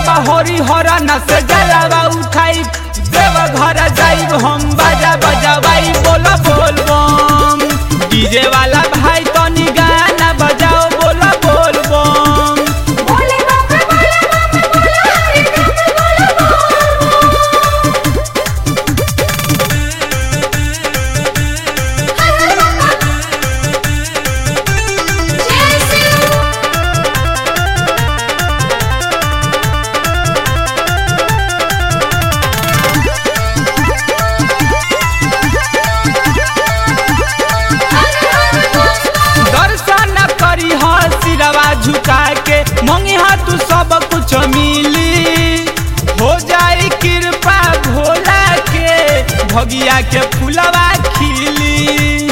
बाबा हरि हरन से जलावा उठाई देव घर जाइब हम बाजा बजावाई बोलो बोल बम डीजे वाला भाई तनी गाना बजाओ बोलो बोल बम बोले बाबा बोले बाबा बोले हरि राम बोले बोल जय शिव दर्शन करी ह सिरवा झुका के मंगी हा तू सब कुछ मिली हो जाई कृपा भोला के भगिया के फुलवा खिली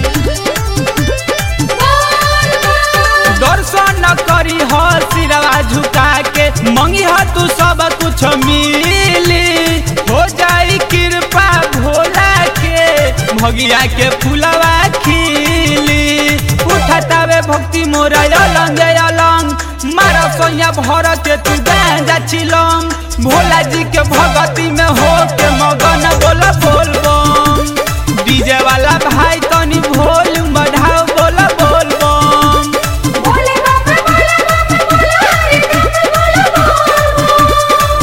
दर्शन करी ह सिरवा झुका के मंगी ह तू सब कुछ मिली हो जाई कृपा भोला के भगिया के फुलवा खिली उठतावे भक्ति मोरा अलंग अलंग मारा सोया भर के तू गांजा छिलम भोला जी के भगती में हो के मगन बोल बोल बम डीजे वाला भाई तनी भोल बढ़ाओ बोल बोल बम बोले बाबा बोले बाबा बोले हरि राम बोले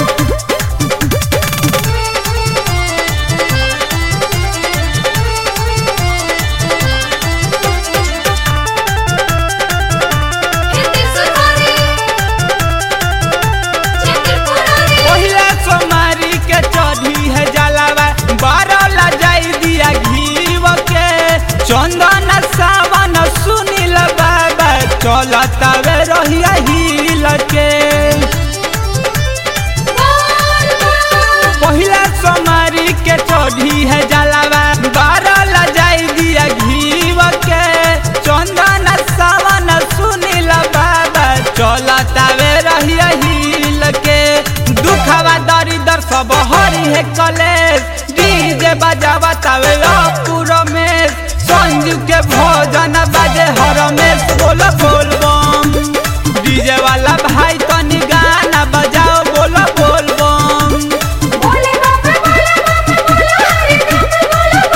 हिंदी सुनारी चक्कर पुरारी पहिला सोमारी के चढ़ी है जलावा बारह ला जाई दिया घीव के चंदन सावन सुनील बाबा चलतावे रहिया हिल के पहिला सोमारी के चढ़ी है जलावा बारह ला जाई दिया घीव के चंदन सावन सुनील बाबा चलतावे रहिया हिल के दुखवा दरी दर सब हरी है कलेश डीजे बजावा तावे पूरा में संजू के भोजन बाजे हर में बोल बोल बम डीजे वाला भाई तनी गाना बजाओ बोल बोल बम बोले बाबा बोले बाबा बोले हरि राम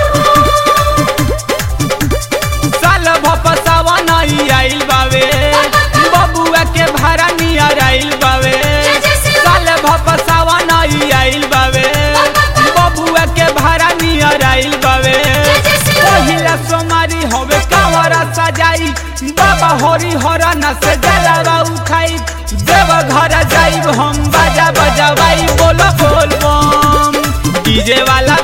बोले साल भप सावन आई आइल बावे बबुआ के भाड़ा नियर आइल बावे साल भप सावन आई आइल बावे बबुआ के भाड़ा नियर आइल बावे पहिला सोमारी हवे कावरा सजाई बाबा हरि हरन से जलावा उठाई देव घर जाइब हम बाजा बजावाई बोलो बोल बम डीजे वाला